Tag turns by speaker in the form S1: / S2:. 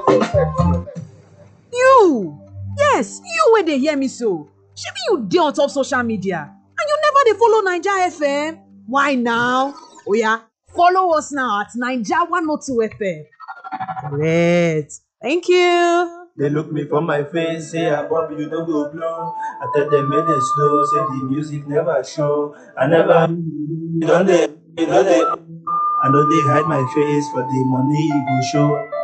S1: You! Yes, you wey dey hear me so. Shebi you dey on top social media and you never dey follow Naija FM? Why now? Oya, follow us now at Naija 102 FM. Correct. Thank you.
S2: They look me for my face, say I Bobby, you don't go blow. I tell them make they slow, say the music never show. I never, you don't they, you know they. I know they hide my face for the money you go show.